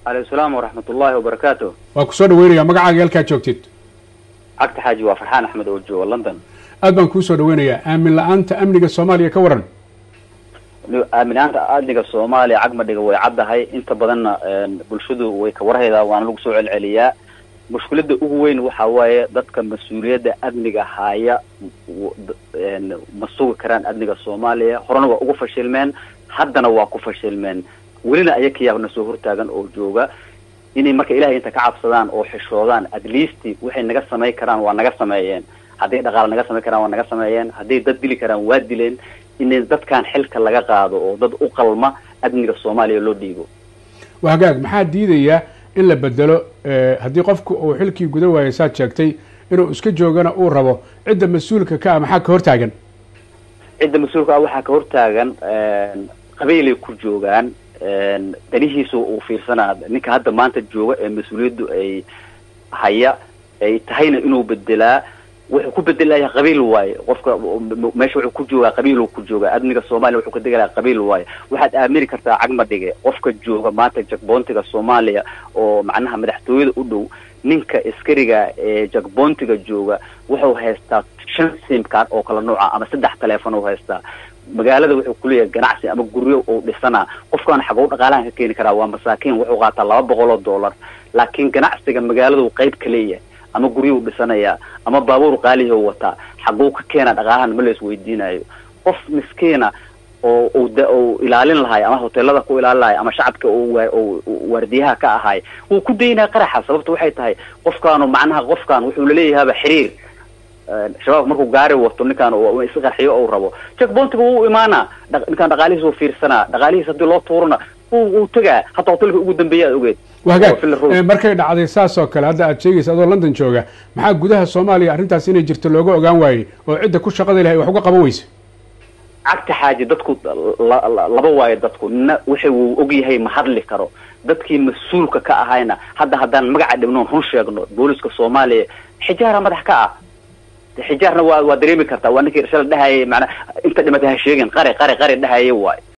aleykum salaam waraxmat ullahi wabarakaatu waa kusoo dhaweynaya magacaaga halkaa joogtid cagta xaaji waa farxaan axmed oo jooga london aad baan kuu soo dhaweynayaa aamin la-aanta amniga soomaaliya ka waran aaminaanta amniga soomaaliya cagmadhiga way caddahay inta badanna bulshadu way ka warhaydaa waana lagu soo celceliyaa mushkilada ugu weyn waxa waaye dadka mas-uuliyadda amniga haya ma sugi karaan amniga soomaaliya horena waa ugu fashilmeen haddana waa ku fashilmeen welina ayakayaabna soo hortaagan oo jooga inay marka ilahay inta ka cabsadaan oo xishoodaan at least waxay naga samayn karaan waa naga sameeyeen hadday dhaqaale naga samayn karaan waa naga sameeyeen hadday dad dili karaan waa dileen in dadkan xilka laga qaado oo dad u qalma amniga soomaaliya loo dhiibo waa hagaag maxaa diidaya in la bedelo haddii qofku uu xilkii guda waayo saad sheegtay inuu iska joogana uu rabo cidda mas-uulka ka ah maxaa ka hortaagan cidda mas-uulka ah waxaa ka hortaagan qabiilay ku joogaan danihiisu uu fiirsanaa ninka hadda maanta jooga ee mas-uuliyaddu ay haya ay tahayna inuu bedelaa wuxuu ku bedelaya qabiil waaye qofka meesha wuxuu ku joogaa qabiil ku joogaa amniga soomaaliya wuxuu ka degelaya qabiil waaye waxaad aamini kartaa cagma dhige qofka jooga maanta jagboontiga soomaaliya oo macnaha madaxtooyada u dhow ninka askariga ee jagboontiga jooga wuxuu haystaa shan simkaar oo kala nooca ama saddex teleefon u haystaa magaalada wuxuu kuleeyahay ganacsi ama guryo uu dhisanaa qofkaan xagow dhaqaalahan ka keeni karaa waa masaakiin wuxuu qaataa laba boqol oo dollar laakiin ganacsiga magaaladu qayb ka leeyahay ama guryuu dhisanayaa ama baabuur qaalihu wataa xaguu ka keena dhaqaalahan ma la isweydiinayo qof miskiina oo u ilaalin lahay ama hoteelada ku ilaalin lahay ama shacabka waardiyaha ka ahay wuu ku daynaya qaraxa sababta waxay tahay qofkaanu macnaha qofkan wuxuu laleeyahaba xiriir shabaab markuu gaari wato ninkaan is qarxiyo ou rabo jackbontiga wuu imaanaa ninkaan dhaqaalihiis u fiirsanaa dhaqaalihiis haddii loo tuurana wuu tegaa hataa hotelka ugu dambeeya aad ogeed wagaag markay dhacday saas oo kale hadda aad sheegaysa adoo london jooga maxaa gudaha soomaaliya arrintaas inay jirto looga ogaan waayey oo cidda ku shaqada lahay wax uga qaban weyse cagta xaaji dadku laba waayo dadku nina wixi wuu og yahay ma hadli karo dadkii mas-uulka ka ahayna hadda haddaan magaca dhibnoon run sheegno booliska soomaaliya xijaara madax ka ah xijaarna waa waa dareemi kartaa waa ninkii shala dhahayay manaa inta dhimatay ha sheegin qari qari qari dhahaya waayo